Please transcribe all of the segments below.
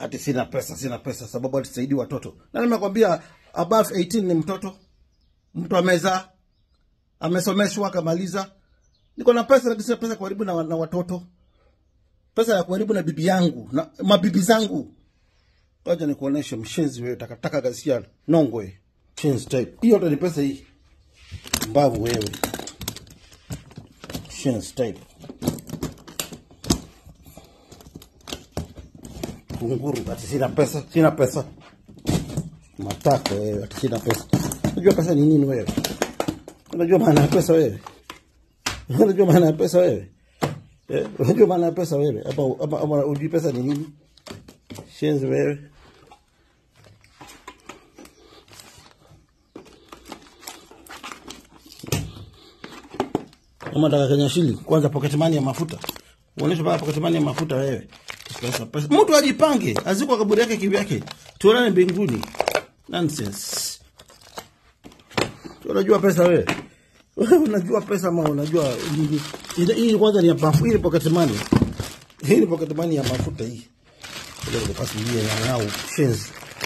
ati sina pesa, sina pesa sababu atisaidii watoto. Na nimekwambia above 18 ni mtoto, mtu amezaa, amesomeshwa, akamaliza. Niko na pesa, lakini sina pesa karibu na, na watoto, pesa ya karibu na bibi yangu na mabibi zangu. Wacha nikuoneshe mshenzi wewe, takataka ghasia nongwe, shenzi type. Hiyo ndo ni pesa hii, mbavu wewe, shenzi type. kunguru ati sina pesa, sina pesa. Matako wewe, ati sina pesa. Unajua pesa ni nini wewe? Unajua maana ya pesa wewe? Unajua maana ya pesa wewe? Eh, unajua maana ya pesa wewe? Hapa hapa hapa unajui pesa ni nini? Shenzi wewe. Kama nataka Kenya shilling, kwanza pocket money ya mafuta. Uoneshe baba pocket money ya mafuta wewe. Pesa, pesa. Mtu ajipange, azikwa kaburi yake kivyake. Tuonane mbinguni. Nonsense. Unajua pesa wewe? Wewe unajua pesa ama unajua nini? Hii- hii kwanza ni ya mafuta, hii ni pocket money. Hii ni pocket money ya mafuta hii. Ile ile pasi ile ya yao shenzi.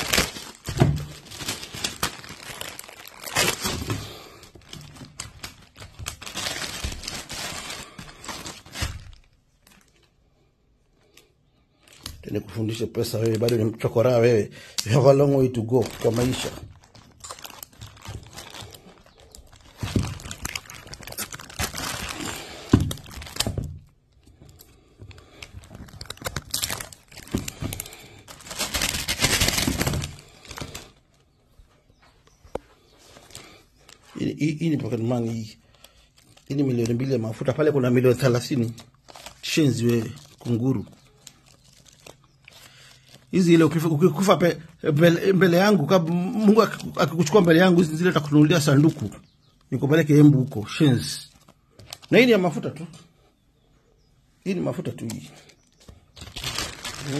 Nikufundishe pesa wewe, bado ni mchokora wewe. You have a long way to go kwa maisha. Hii hii- hii ni pocket money hii. Hii ni milioni mbili ya mafuta, pale kuna milioni thelathini. Shenzi wewe, kunguru hizi ile ukifa, ukikufa pe, mbele, mbele yangu kab, Mungu akiku- akikuchukua mbele yangu hizi zile takununulia sanduku nikupeleke Embu huko shenzi. Na hii ni ya mafuta tu, hii ni mafuta tu hii. Hmm.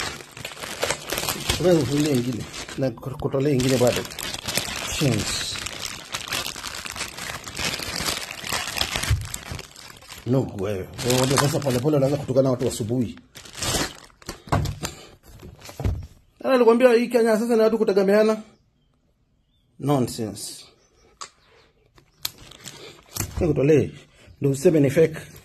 Wewe ufungulie ingine na kutolea ingine bado shenzi. Nugu wewe, wewe sasa polepole unaanza kutukana watu asubuhi. Ana alikwambia hii Kenya sasa ni watu kutegemeana. Nonsense. Nikutolee. Ndio useme ni fake.